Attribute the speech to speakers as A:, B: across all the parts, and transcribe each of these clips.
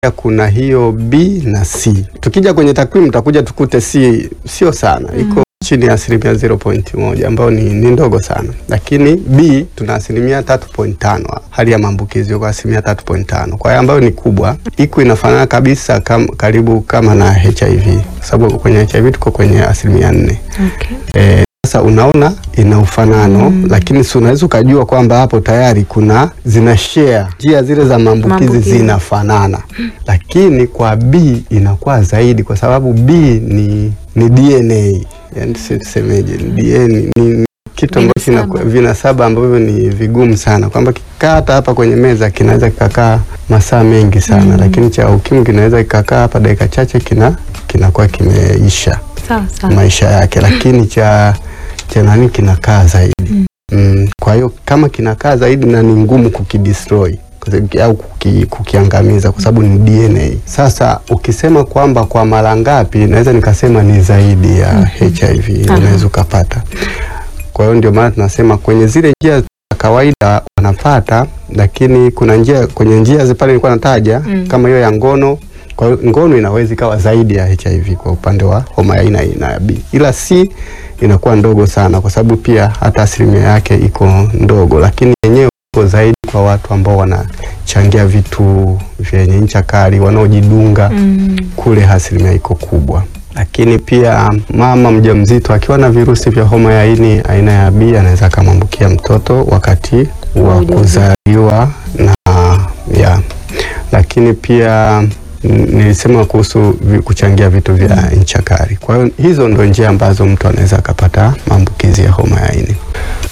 A: kuna hiyo B na C. Tukija kwenye takwimu tutakuja tukute C sio sana, iko chini ya asilimia 0.1 ambayo ni, ni ndogo sana, lakini B tuna asilimia 3.5, hali ya maambukizi kwa asilimia 3.5, kwa hiyo ambayo ni kubwa, iko inafanana kabisa kam, karibu kama na HIV, kwa sababu kwenye HIV tuko kwenye asilimia 4.
B: Okay.
A: Eh, sasa unaona ina ufanano lakini si unaweza ukajua kwamba hapo tayari kuna zina share njia zile za maambukizi
B: Maambukizi.
A: zinafanana, lakini kwa B inakuwa zaidi kwa sababu B ni, ni DNA yani si tusemeje, ni DNA ni kitu ambacho
B: Vinasaba.
A: kina- vinasaba ambavyo ni vigumu sana kwamba kikaa hata hapa kwenye meza kinaweza kikakaa masaa mengi sana lakini cha ukimwi kinaweza kikakaa hapa dakika chache kina kinakuwa kimeisha
B: Sawa sawa.
A: maisha yake, lakini cha cha nani kinakaa zaidi mm. Kwa hiyo kama kinakaa zaidi na ni ngumu kukidestroy kwa sababu- au kuki, kukiangamiza kwa sababu ni DNA. Sasa ukisema kwamba kwa mara ngapi, naweza nikasema ni zaidi ya HIV
B: Aha.
A: unaweza ukapata. Kwa hiyo ndio maana tunasema kwenye zile njia za kawaida wanapata, lakini kuna njia kwenye njia zi pale nilikuwa nataja
B: Mm.
A: kama hiyo ya ngono. Kwa hiyo ngono inaweza ikawa zaidi ya HIV kwa upande wa homa ya aina aina ya B, ila C inakuwa ndogo sana, kwa sababu pia hata asilimia yake iko ndogo, lakini yenyewe iko zaidi kwa watu ambao wanachangia vitu vyenye ncha kali, wanaojidunga
B: Mm. kule
A: kule asilimia iko kubwa. Lakini pia mama mjamzito akiwa na virusi vya homa ya ini aina ya B anaweza akamwambukia mtoto wakati
B: Wa
A: wa
B: ujauzito.
A: kuzaliwa na ya. Lakini pia mm, nilisema kuhusu vi- kuchangia vitu vya ncha kali. Kwa hiyo hizo ndo njia ambazo mtu anaweza akapata maambukizi ya homa ya ini.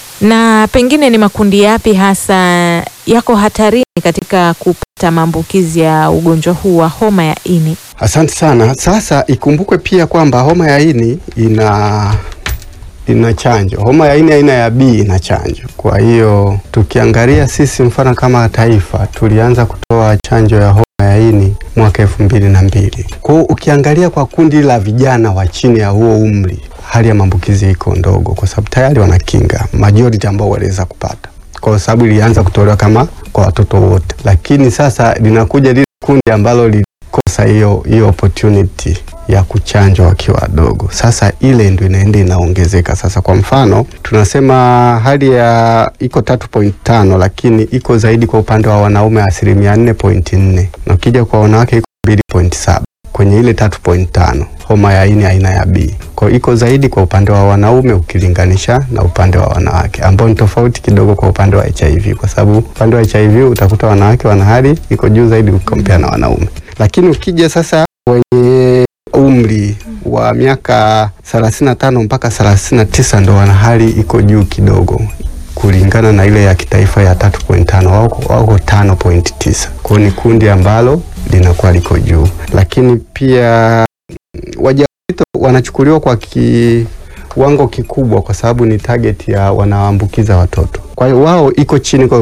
B: Na pengine ni makundi yapi hasa yako hatarini katika kupata maambukizi ya ugonjwa huu wa homa ya ini?
A: Asante sana. Sasa ikumbukwe pia kwamba homa ya ini ina ina chanjo. Homa ya ini aina ya B ina chanjo. Kwa hiyo tukiangalia sisi, mfano kama taifa, tulianza kutoa chanjo ya homa ya ini mwaka elfu mbili na mbili. Kwa hiyo ukiangalia kwa kundi la vijana wa chini ya huo umri, hali ya maambukizi iko ndogo, kwa sababu tayari wana kinga majority ambao waliweza kupata, kwa sababu ilianza kutolewa kama kwa watoto wote, lakini sasa linakuja lile kundi ambalo lilikosa hiyo hiyo opportunity ya kuchanjwa wakiwa wadogo. Sasa ile ndio inaenda inaongezeka. Sasa kwa mfano tunasema hali ya iko 3.5 lakini iko zaidi kwa upande wa wanaume asilimia 4.4 na ukija kwa wanawake iko 2.7 kwenye ile 3.5 homa ya ini aina ya B. Kwa hiyo iko zaidi kwa upande wa wanaume ukilinganisha na upande wa wanawake, ambao ni tofauti kidogo kwa upande wa HIV, kwa sababu upande wa HIV utakuta wanawake wana hali iko juu zaidi ukikompea na wanaume. Lakini ukija sasa wenye umri wa miaka 35 mpaka 39 ndo wana hali iko juu kidogo kulingana na ile ya kitaifa ya 3.5 wako wako 5.9. Kwa hiyo ni kundi ambalo linakuwa liko juu, lakini pia mm, wajawazito wanachukuliwa kwa kiwango kikubwa kwa sababu ni target ya wanaambukiza watoto. Kwa hiyo wao iko chini kwa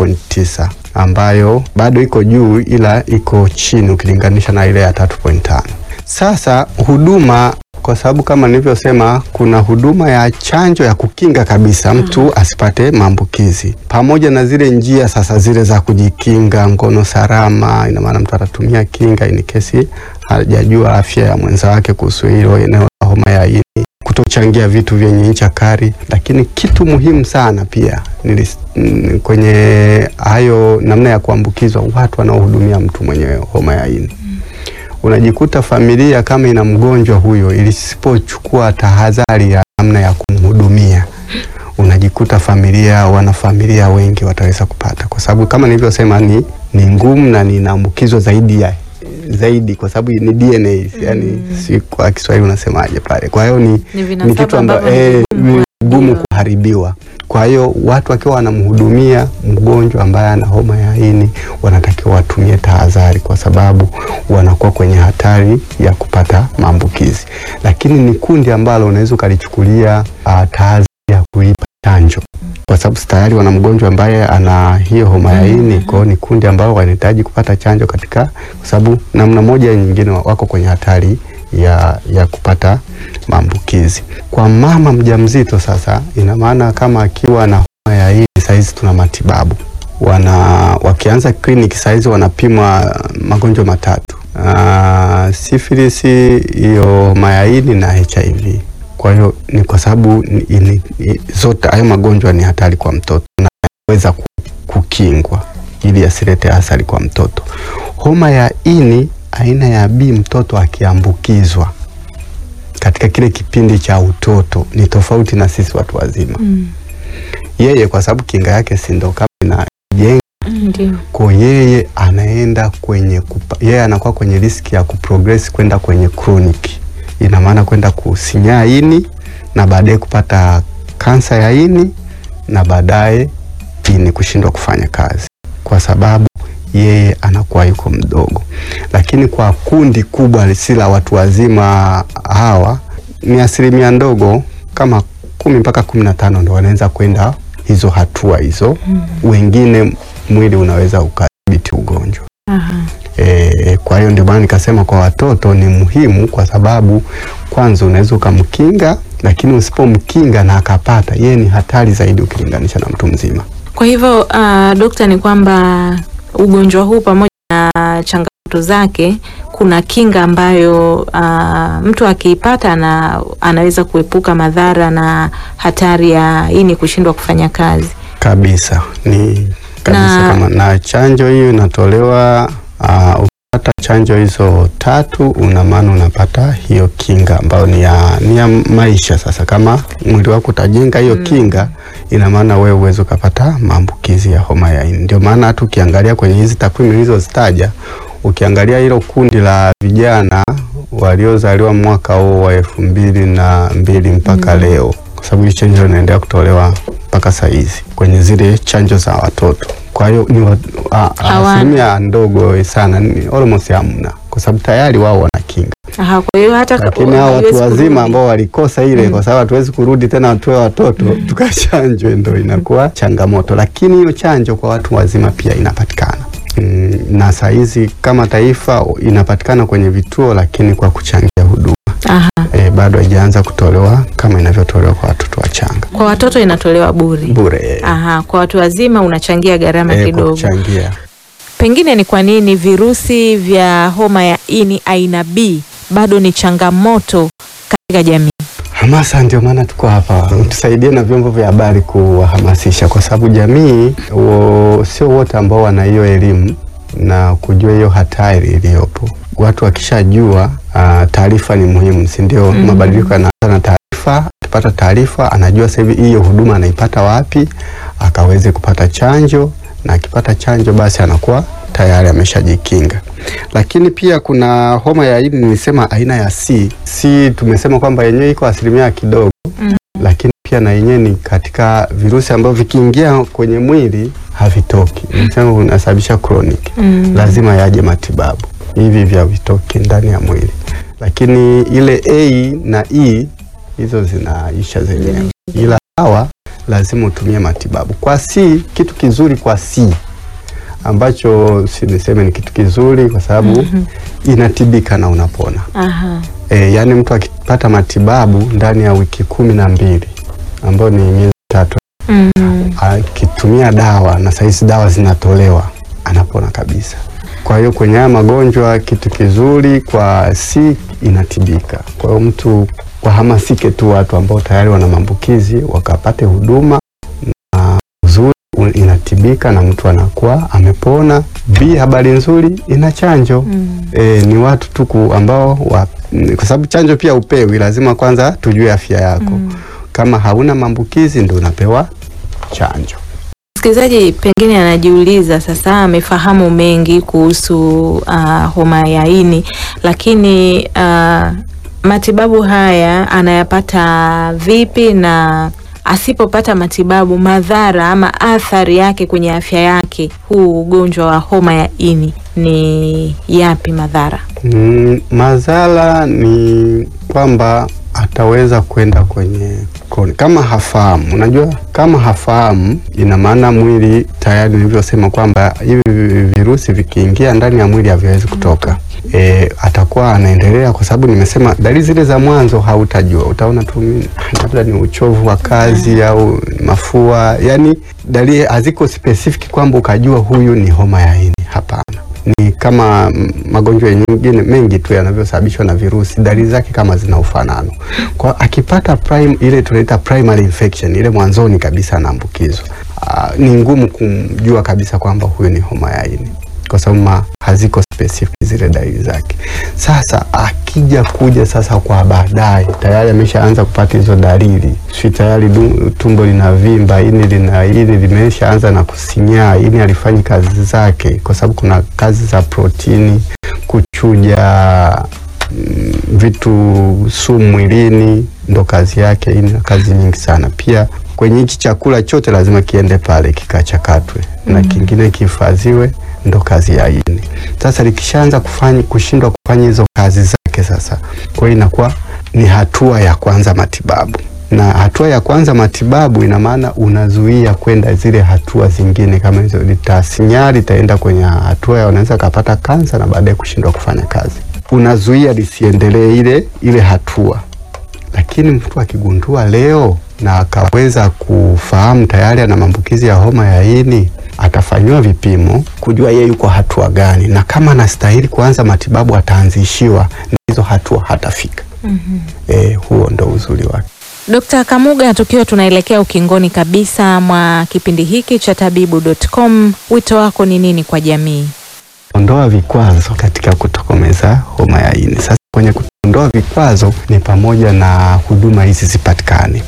A: 2.9 ambayo bado iko juu ila iko chini ukilinganisha na ile ya 3.5. Sasa huduma kwa sababu kama nilivyosema, kuna huduma ya chanjo ya kukinga kabisa mtu asipate maambukizi, pamoja na zile njia sasa zile za kujikinga, ngono salama. Ina maana mtu atatumia kinga in kesi hajajua afya ya mwenza wake kuhusu hilo eneo la homa ya ini, kutochangia vitu vyenye ncha kali. Lakini kitu muhimu sana pia nilis, mm, kwenye hayo namna ya kuambukizwa, watu wanaohudumia mtu mwenye homa ya ini unajikuta familia kama ina mgonjwa huyo, ilisipochukua tahadhari ya namna ya kumhudumia, unajikuta familia wanafamilia wengi wataweza kupata, kwa sababu kama nilivyosema ni, ni ngumu na ninaambukizwa zaidi ya zaidi kwa sababu ni DNA yani, si kwa Kiswahili unasemaje pale. Kwa hiyo ni,
B: Ni
A: ni
B: vinasaba
A: kitu ambacho
B: ambavyo
A: eh,
B: ni vigumu
A: ni gumu
B: kuharibiwa.
A: kuharibiwa. Kwa hiyo watu wakiwa wanamhudumia mgonjwa ambaye ana homa ya ini wanatakiwa watumie tahadhari, kwa sababu wanakuwa kwenye hatari ya kupata maambukizi. Lakini ni kundi ambalo unaweza ukalichukulia uh, tahadhari ya kuipa chanjo, kwa sababu tayari wana mgonjwa ambaye ana hiyo homa ya ini. Kwa hiyo ni kundi ambalo wanahitaji kupata chanjo katika, kwa sababu namna moja au nyingine wako kwenye hatari ya, ya kupata maambukizi. Kwa mama mjamzito sasa, ina maana kama akiwa na homa ya ini, sahizi tuna matibabu wana wakianza kliniki saizi wanapimwa magonjwa matatu uh, syphilis, hiyo homa ya ini na HIV. Kwa hiyo ni kwa sababu ni- ni- ni- zote hayo magonjwa ni hatari kwa mtoto na yanaweza ku- kukingwa ili yasilete athari kwa mtoto. Homa ya ini aina ya B, mtoto akiambukizwa katika kile kipindi cha utoto ni tofauti na sisi watu wazima.
B: Mm.
A: Yeye kwa sababu kinga yake si ndo kama inajenga
B: Ndio.
A: kwa yeye anaenda kwenye kupa, yeye anakuwa kwenye riski ya kuprogress kwenda kwenye chronic, ina maana kwenda kusinyaa ini na baadaye kupata kansa ya ini na baadaye ini kushindwa kufanya kazi, kwa sababu yeye anakuwa yuko mdogo. Lakini kwa kundi kubwa si la watu wazima hawa, ni asilimia ndogo kama kumi mpaka kumi na tano ndo wanaweza kwenda hizo hatua hizo wengine mwili unaweza ukadhibiti ugonjwa
B: Aha.
A: e, kwa hiyo ndio maana nikasema kwa watoto ni muhimu, kwa sababu kwanza unaweza ukamkinga, lakini usipomkinga na akapata, yeye ni hatari zaidi ukilinganisha na mtu mzima.
B: Kwa hivyo uh, dokta, ni kwamba ugonjwa huu pamoja na changamoto zake, kuna kinga ambayo uh, mtu akiipata na anaweza kuepuka madhara na hatari ya ini kushindwa kufanya kazi.
A: Kabisa ni kabisa
B: Na-
A: kama na chanjo hiyo inatolewa uh, ukipata chanjo hizo tatu, una maana unapata hiyo kinga ambayo ni ya, ni ya maisha. Sasa kama mwili wako utajenga hiyo kinga, ina maana wewe uweze ukapata maambukizi ya homa ya ini. Ndio maana hata ukiangalia kwenye hizi takwimu nilizozitaja, ukiangalia hilo kundi la vijana waliozaliwa mwaka huo wa elfu mbili na mbili mpaka leo, kwa sababu hii chanjo inaendelea kutolewa mpaka saa hizi kwenye zile chanjo za watoto. Kwa hiyo ni wa- a- a-
B: Hawana.
A: asilimia ndogo sana, ni almost hamna, kwa sababu tayari wao wana kinga
B: Aha, kwa hiyo hata
A: lakini hao watu
B: haiwezi
A: wazima
B: kurudi.
A: ambao walikosa ile, kwa sababu hatuwezi kurudi tena watoe watoto tukachanjwe, ndo inakuwa changamoto. Lakini hiyo chanjo kwa watu wazima pia inapatikana mm, na saa hizi kama taifa inapatikana kwenye vituo, lakini kwa kuchangia huduma
B: Aha.
A: e, bado haijaanza kutolewa kama inavyotolewa kwa watoto wachanga
B: Kwa watoto inatolewa bure.
A: bure,
B: Aha, kwa watu wazima unachangia gharama
A: e, kwa
B: kidogo.
A: kuchangia
B: Pengine ni kwa nini virusi vya homa ya ini aina B bado ni changamoto katika jamii?
A: Hamasa, ndio maana tuko hapa, tusaidie na vyombo vya habari kuwahamasisha, kwa sababu jamii wo, sio wote ambao wana hiyo elimu na kujua hiyo hatari iliyopo. Watu wakishajua ah, taarifa ni muhimu, si ndio?
B: Mhm.
A: Mabadiliko yanaanza na taarifa. Akipata taarifa, anajua sasa hivi hiyo huduma anaipata wapi, akaweze kupata chanjo, na akipata chanjo basi anakuwa tayari ameshajikinga. Lakini pia kuna homa ya ini, nilisema aina ya C. C tumesema kwamba yenyewe iko asilimia kidogo
B: Mhm.
A: lakini pia na yenyewe ni katika virusi ambavyo vikiingia kwenye mwili havitoki, nisema unasababisha chronic,
B: Mm.
A: lazima yaje matibabu hivi vya vitoki ndani ya mwili, lakini ile A na E hizo zinaisha zenyewe, ila hawa lazima utumie matibabu. Kwa C, kitu kizuri kwa C ambacho si niseme ni kitu kizuri kwa sababu
B: Mhm.
A: inatibika na unapona.
B: Aha.
A: E, yaani mtu akipata matibabu ndani ya wiki kumi na mbili ambayo ni miezi tatu,
B: Mm.
A: akitumia dawa na sahizi dawa zinatolewa, anapona kabisa. Kwa hiyo kwenye haya magonjwa kitu kizuri kwa si inatibika. Kwa hiyo mtu wahamasike tu watu ambao tayari wana maambukizi wakapate huduma na uzuri inatibika na mtu anakuwa amepona. B, habari nzuri, ina chanjo
B: Mm.
A: E, ni watu tu ku- ambao wa, m, kwa sababu chanjo pia upewi, lazima kwanza tujue afya yako.
B: Mm.
A: Kama hauna maambukizi ndio unapewa chanjo.
B: Msikilizaji pengine anajiuliza sasa, amefahamu mengi kuhusu uh, homa ya ini, lakini uh, matibabu haya anayapata vipi, na asipopata matibabu, madhara ama athari yake kwenye afya yake, huu ugonjwa wa homa ya ini ni yapi madhara?
A: Mm, madhara ni kwamba ataweza kwenda kwenye koni kama hafahamu. Unajua, kama hafahamu, ina maana mwili tayari, nilivyosema kwamba hivi virusi vikiingia ndani ya mwili haviwezi kutoka, e, atakuwa anaendelea, kwa sababu nimesema dalili zile za mwanzo hautajua, utaona tu mimi, labda ni uchovu wa kazi au mafua, yani dalili haziko specific kwamba ukajua huyu ni homa ya ini. Hapana, ni kama mm, magonjwa mengine mengi tu yanavyosababishwa na virusi, dalili zake kama zina ufanano. Kwa akipata prime, ile tunaita primary infection, ile mwanzoni kabisa anaambukizwa, ah, ni ngumu kumjua kabisa kwamba huyu ni homa ya ini kwa sababu ma- haziko specific zile dalili zake. Sasa akija kuja sasa kwa baadaye, tayari ameshaanza kupata hizo dalili, si tayari du- tumbo linavimba, ini lina ini limeshaanza na kusinyaa, ini alifanyi kazi zake, kwa sababu kuna kazi za protini, kuchuja mm, vitu sumu mwilini, ndo kazi yake. Ini na kazi nyingi sana. Pia kwenye hichi chakula chote lazima kiende pale kikachakatwe na kingine kihifadhiwe, ndo kazi ya ini. Sasa likishaanza kufanya kushindwa kufanya hizo kazi zake, sasa kwa hiyo inakuwa ni hatua ya kwanza matibabu, na hatua ya kwanza matibabu ina maana unazuia kwenda zile hatua zingine kama hizo, litasinyaa litaenda kwenye hatua ya unaweza kapata kansa na baadaye kushindwa kufanya kazi, unazuia lisiendelee ile ile hatua lakini mtu akigundua leo na akaweza kufahamu tayari ana maambukizi ya homa ya ini, atafanyiwa vipimo kujua yeye yuko hatua gani, na kama anastahili kuanza matibabu ataanzishiwa, na hizo hatua hatafika. Eh, huo ndo uzuri wake.
B: Dkt. Kamuga, tukiwa tunaelekea ukingoni kabisa mwa kipindi hiki cha tabibu.com, wito wako ni nini kwa jamii?
A: Ondoa vikwazo katika kutokomeza homa ya ini. Sasa kwenye kuondoa vikwazo ni pamoja na huduma hizi zipatikane,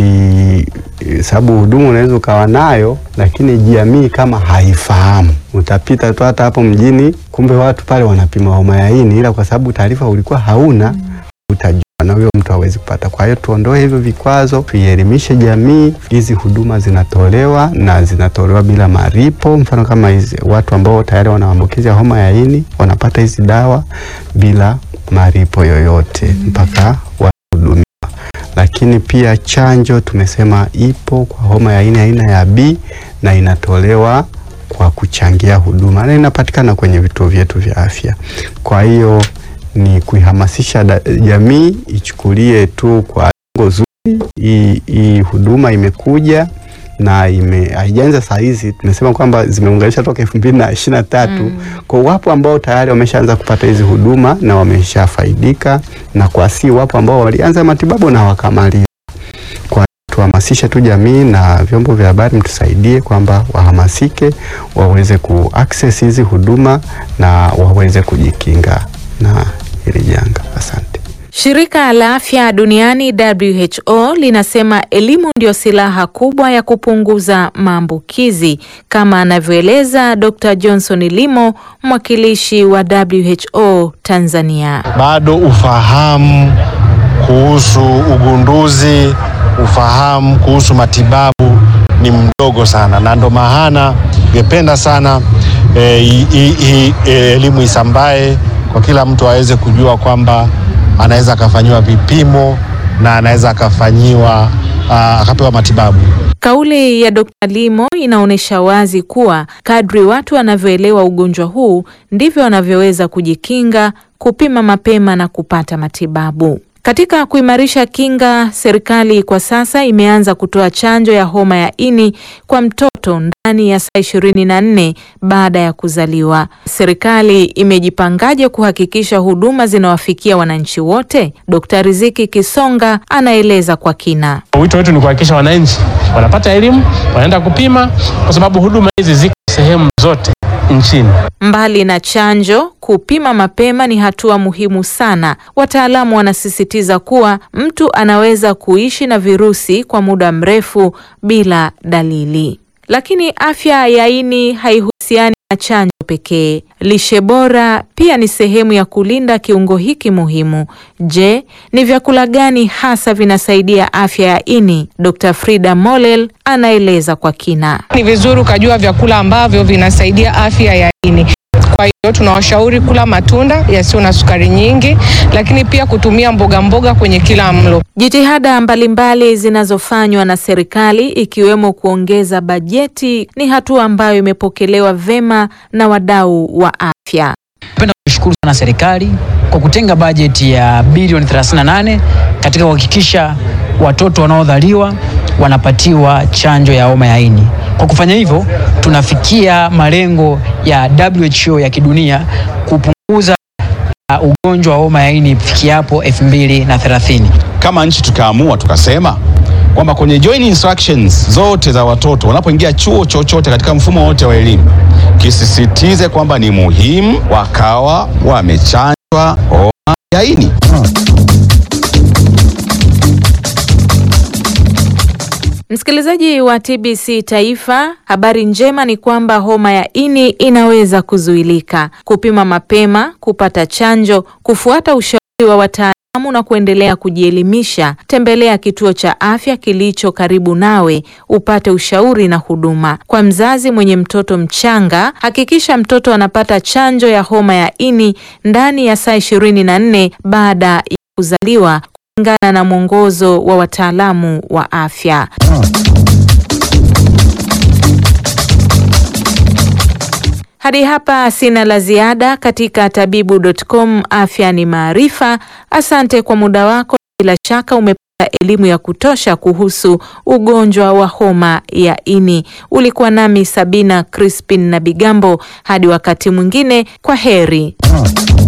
A: ili eh, sababu huduma unaweza ukawa nayo, lakini jamii kama haifahamu, utapita tu hata hapo mjini, kumbe watu pale wanapima homa ya ini, ila kwa sababu taarifa ulikuwa hauna utajua na huyo mtu hawezi kupata. Kwa hiyo tuondoe hivyo vikwazo, tuielimishe jamii. Hizi huduma zinatolewa na zinatolewa bila malipo. Mfano kama hizi watu ambao tayari wana maambukizi ya homa ya ini wanapata hizi dawa bila malipo yoyote mpaka wahudumiwa. Lakini pia chanjo tumesema ipo kwa homa ya ini aina ya B na inatolewa kwa kuchangia huduma na inapatikana kwenye vituo vyetu vya afya. Kwa hiyo ni kuihamasisha da- jamii ichukulie tu kwa lengo zuri. Hii hii huduma imekuja na ime haijaanza saa hizi, tumesema kwamba zimeunganisha toka elfu mbili na ishirini na tatu. Kwa wapo ambao tayari wameshaanza kupata hizi huduma na wameshafaidika, na kwa si wapo ambao walianza matibabu na wakamaliza. Kwa tuhamasishe tu jamii na vyombo vya habari mtusaidie kwamba wahamasike waweze ku access hizi huduma na waweze kujikinga na hili janga. Asante.
B: Shirika la Afya Duniani WHO linasema elimu ndio silaha kubwa ya kupunguza maambukizi kama anavyoeleza Dr. Johnson Limo, mwakilishi wa WHO Tanzania.
C: bado ufahamu kuhusu ugunduzi, ufahamu kuhusu matibabu ni mdogo sana, na ndo maana ningependa sana eh, hii hii- hii, eh, elimu isambae kwa kila mtu aweze kujua kwamba anaweza akafanyiwa vipimo na anaweza akafanyiwa ah, akapewa matibabu.
B: Kauli ya Dr. Limo inaonyesha wazi kuwa kadri watu wanavyoelewa ugonjwa huu ndivyo wanavyoweza kujikinga, kupima mapema na kupata matibabu. Katika kuimarisha kinga, serikali kwa sasa imeanza kutoa chanjo ya homa ya ini kwa mtoto ndani ya saa ishirini na nne baada ya kuzaliwa. Serikali imejipangaje kuhakikisha huduma zinawafikia wananchi wote? Dkt. Riziki Kisonga anaeleza kwa kina.
D: Wito wetu ni kuhakikisha wananchi wanapata elimu, wanaenda kupima, kwa sababu huduma hizi ziko sehemu zote nchini.
B: Mbali na chanjo, kupima mapema ni hatua muhimu sana. Wataalamu wanasisitiza kuwa mtu anaweza kuishi na virusi kwa muda mrefu bila dalili. Lakini afya ya ini haihusiani na chanjo pekee. Lishe bora pia ni sehemu ya kulinda kiungo hiki muhimu. Je, ni vyakula gani hasa vinasaidia afya ya ini? Dr. Frida Molel anaeleza kwa kina.
E: Ni vizuri ukajua vyakula ambavyo vinasaidia afya ya ini. Kwa hiyo tunawashauri kula matunda yasiyo na sukari nyingi, lakini pia kutumia mboga mboga kwenye kila mlo.
B: Jitihada mbalimbali zinazofanywa na serikali ikiwemo kuongeza bajeti ni hatua ambayo imepokelewa vema na wadau wa afya.
F: Napenda tunaishukuru sana serikali kwa kutenga bajeti ya bilioni 38 katika kuhakikisha watoto wanaodhaliwa wanapatiwa chanjo ya homa ya ini. Kwa kufanya hivyo, tunafikia malengo ya WHO ya kidunia kupunguza uh, ugonjwa wa homa ya ini ifikiapo 2030.
G: Kama nchi tukaamua tukasema kwamba kwenye joint instructions zote za watoto wanapoingia chuo chochote katika mfumo wote wa elimu kisisitize kwamba ni muhimu wakawa wamechanjwa homa ya ini.
B: Msikilizaji wa TBC Taifa, habari njema ni kwamba homa ya ini inaweza kuzuilika. Kupima mapema, kupata chanjo, kufuata ushauri wa wataalamu na kuendelea kujielimisha. Tembelea kituo cha afya kilicho karibu nawe upate ushauri na huduma. Kwa mzazi mwenye mtoto mchanga, hakikisha mtoto anapata chanjo ya homa ya ini ndani ya saa ishirini na nne baada ya kuzaliwa kulingana na mwongozo wa wataalamu wa afya. Hadi hapa sina la ziada katika tabibu.com. Afya ni maarifa. Asante kwa muda wako, bila shaka umepata elimu ya kutosha kuhusu ugonjwa wa homa ya ini. Ulikuwa nami Sabina Crispin na Bigambo. Hadi wakati mwingine, kwa heri.